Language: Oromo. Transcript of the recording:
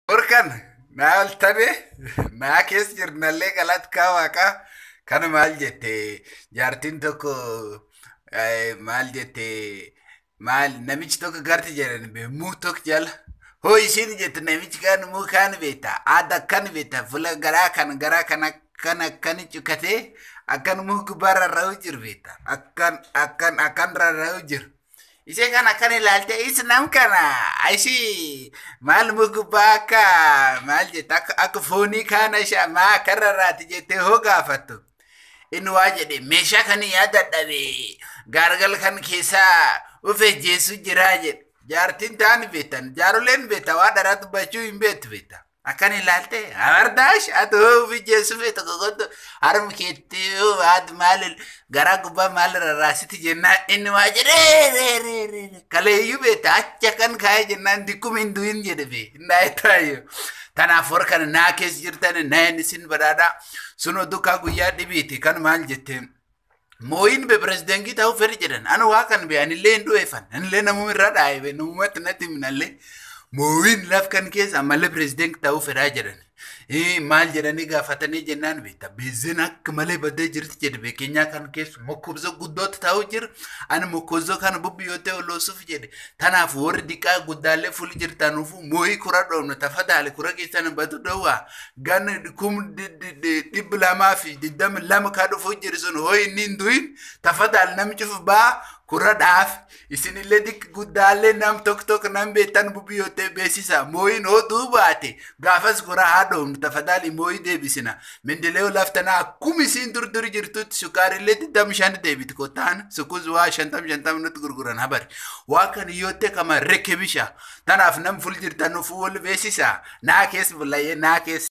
Orkan naa oltane naa keessa jirnallee galatkaa waaqaa kana maal jette jaartiin tokko maal jette maal namichi tokko garti jedhan muu tokko jala hoo ishiin jette namichi kan muu kaan beekta aada akkan beekta fuula garaa kan garaa kan akkan akkan cukkatee akkan muu gubbaarra ra'u jiru beekta akkan akkan akkan rarra'u jiru. Ishee kana kan ilaalte is nam kana ishii maal mugubbaa akka maal jette akka akka foonii kaana ishee maa akka rarraati jettee hoo gaafattu. Inni waa jedhe meeshaa kan yaadadhabe gaargal kan keessaa ufee jeessu jiraa jedhe. Jaartiin ta'an beektan jaaroleen beekta waa dharaa dubbachuu hin beektu beekta. Akkan ilaalte abardaash ati hoo ufii jeessu beekta kokoto harmi keetti haati maal garaa gubbaa maal rarraasiti jennaan inni waa jedhee kaleeyyuu beekta acha kan kaa'ee jennaan dikkuma hin du'in jedhe bee naa taayyoo. Tanaaf warra kana naa keessa jirtan naa inni sin badhaadhaa sunoo dukkaa guyyaa dhibiiti kan maal jetteen. Mooyin be pirezidentii ta'uu fedhi jedhan ana waa kan be anillee hin du'eeffan anillee namuma irra dhaa'e namumatti natti minallee mooyin laf kan keessa ammallee pirezidentii ta'uu fedhaa jedhan. Maal jedhanii gaafatanii jennaan beekta beezeen akka malee baddee jirti jedhe beekeenyaa kan keessa mokkobsa guddootti ta'uu jira ani mokkobsa kana bubbiyootee oloosuuf jedhe tanaaf warri diqaa guddaallee fuli jirtanuufu mooyii kura dhoofnu tafadaale kura keessan badu dhowwaa ganna kum dhibbi lamaa fi digdami lama kaa dhufuu jiru sun hoo inni hin du'in tafadaale namichuuf baa kura dhaaf isinillee dik guddaallee nam tokko tokko nam beektan bubbiyootee beeksisa mooyin hoo duubaate gaafas kura haa dhoofnu tafadaali mooyii deebisina mendelee laftanaa akkuma isiin durduri jirtutti sukaarillee digdami shan deebiti kottaan sukuz waa shantam shantam nutti gurguran habari waa kan iyyootte kama rekkebisha tanaaf nam ful jirtan nuuf wal beeksisa naa keessa bulayee naa keessa.